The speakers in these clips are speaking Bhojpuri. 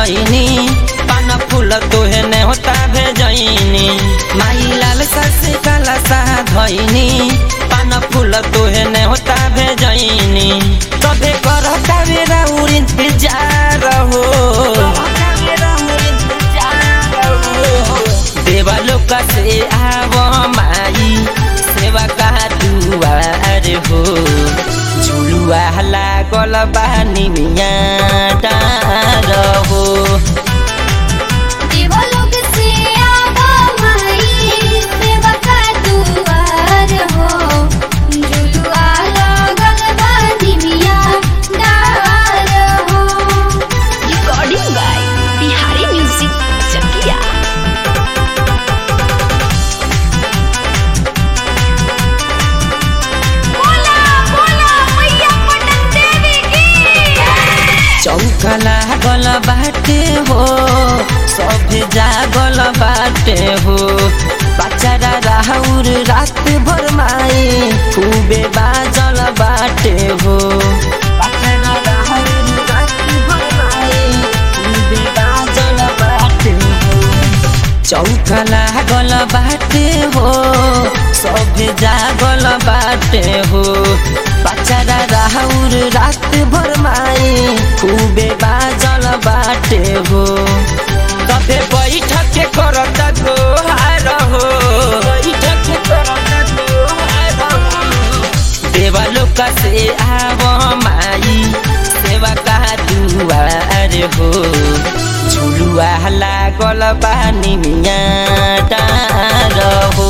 धैनी पान फूल तोहे ने होता भेजैनी माई लाल सस काला सा धैनी पान फूल तोहे ने होता भेजैनी तबे करता मेरा उर इंतजार हो देवा लोक से आव माई सेवा का दुआर हो झुलुआ लागल बानी मिया डार हो देवलोक से आवा माई सेवा का दुआर हो झुलुआ लागल बा निमिया डार हो recording by Bihari music Chakiya बोला बोला मैया पटन देवी की चौका लागल बाटे हो सब जागल बाटे हो बचारा राहुर रात भर माई खूबे बाजल बाटे हो बचारा राहुर रात भर माई खूबे बाजल बाटे हो चौका लागल बाटे हो सब जागल बाटे हो बचारा राहुर रात भर माई खूबे बाजल बाटे हो तबे बैठक के करत गोहार हो बैठक के करत गोहार हो देवा लोक से आव माई सेवा का दुआर हो झुलुआ लागल बानी मिया डार हो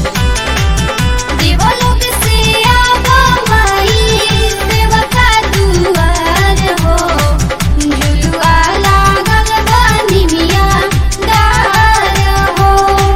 देवलोक से आवा माई सेवा का दुआर हो झुलुआ लागल बा निमिया डार हो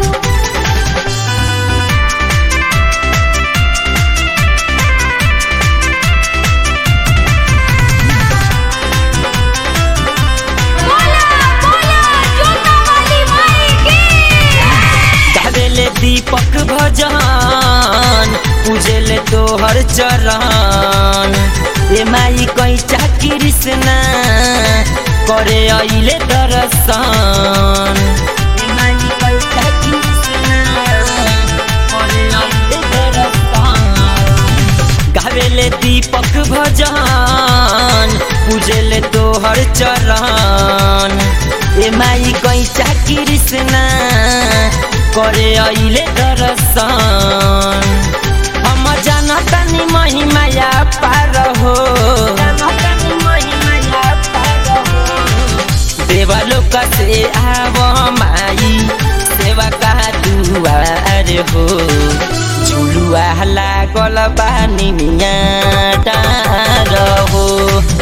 बोला बोला जोता वाली माई की गावेले दीपक भजन पूजेले तोहर चरण ए माई कैचा कृष्णा करे अइले दर्शन ए माई कैचा कृष्णा करे अइले दर्शन गावेले दीपक भजन पूजेले तोहर चरण ए माई कैचा कृष्णा करे अइले दर्शन हम जानतानी महिमाया पार हो देवा लोक से आव माई सेवा का दुआर हो झुलुआ लागल बानी मिया डार हो